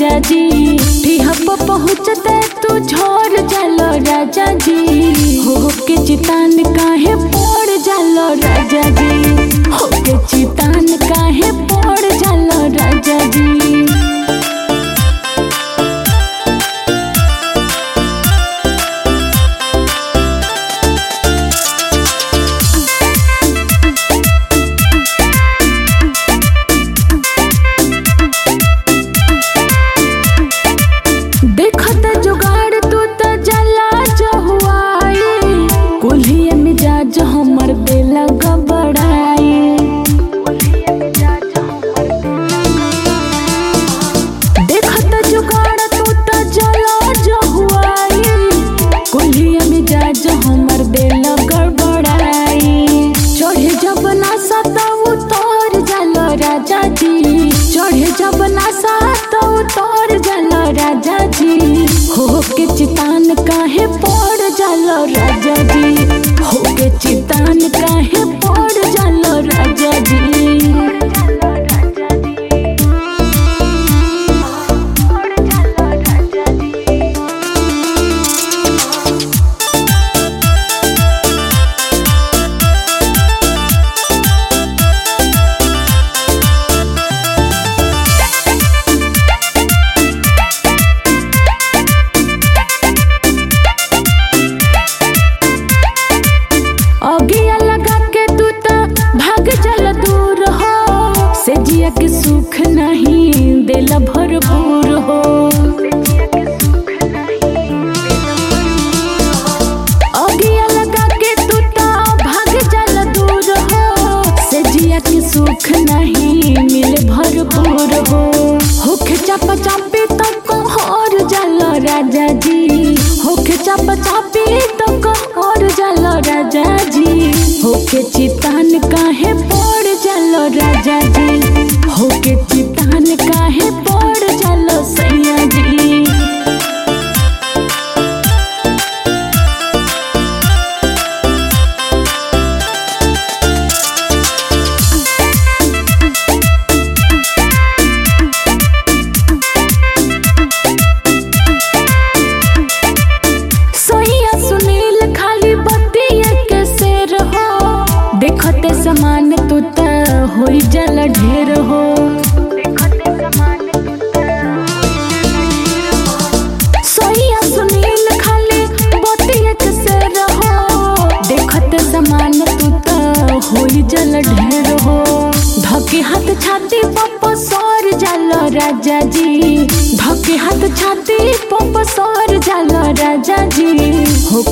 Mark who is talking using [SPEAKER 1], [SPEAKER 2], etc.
[SPEAKER 1] राजा जी ठिहप पहुँचते तू झोर जालो राजा जी हो के चितान काहे पड़ जालो राजा जी हो के चितान काहे पड़ जालो राजा जी देखत जुगाड़ तू त जला जहुआई कुल्हिए मिजाज हमर देला गबड़ाई देखत जुगाड़ तू त जला जहुआई कुल्हिए मिजाज हमर देला गड़बड़ाई चढ़े जब नासा त उतर जाला राजा जी चढ़े जब नासा त उतर जाला राजा जी हो के चितान काहे पड़ जाला राजा जी हो के चितान काहे पड़ जाला राजा जी अगिया लगा के तू त भाग चल दूर हो से जिया के सुख नहीं दिल भरपूर हो अगिया लगा के तू त भाग चल दूर हो से जिया के सुख नहीं मिल भरपूर हो होखे चाप चापी तो कहर जल राजा जी होखे चाप चापी तो कहर जल राजा जी होके चितान काहे पड़ जल राजा जी होके चितान काहे पड़ जल सैया जी सोइया सुनील खाली बतिया के शेर हो देखते समान तू त होई जल ढेर हो सोइया सुनील खाली बतिया के शेर हो देखते समान तू त होई जल ढेर हो धके हाथ छाती पप सर जल राजा जी धके हाथ छाती पप सर जल राजा जी हो